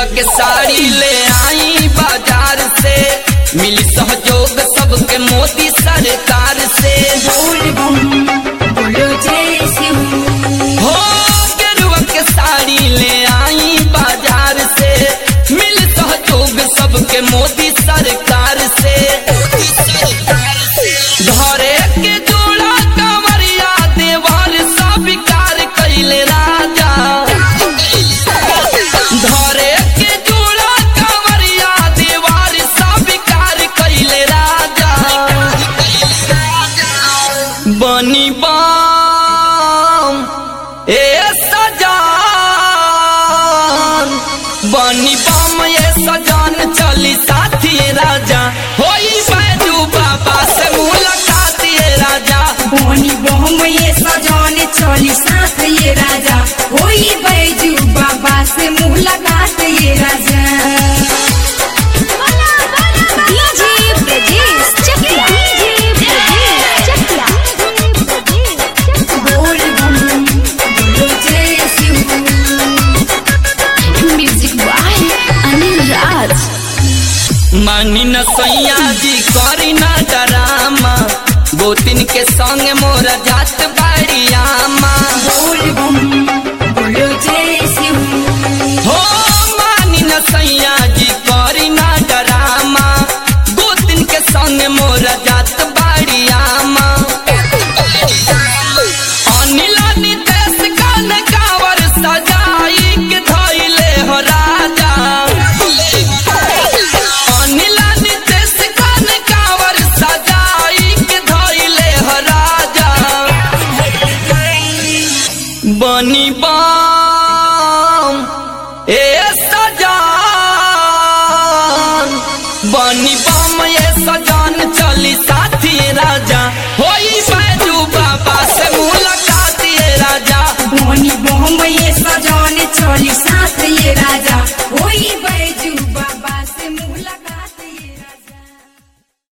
के साड़ी ले आई बाजार से मिली सहयोग सबके मोदी सरकार से बोल बम बोलो जय शिव हो गेरुआ के साड़ी ले आई बाजार से मिल सहयोग सबके मोदी सरकार से धरे के जोड़ा कंवरिया देवार स्वीकार कैले राजा धरे के जोड़ा कंवरिया देवार स्वीकार कैले राजा बनी बाम ए सजान बनी बाम ए सजान चली साथी राजा होई बैजू बाबा से मुलाकात ये राजा बोनी बम ये सजाने चली साथ ये राजा होई बैजू बाबा से मुलाकात ये राजा डीजे ब्रजेश चकिया डीजे ब्रजेश चकिया बोल बम बोलो जय शिव म्यूजिक बाय अनिल राज मानी न सैया जी करी ना डरामा गोतिन के संग मोर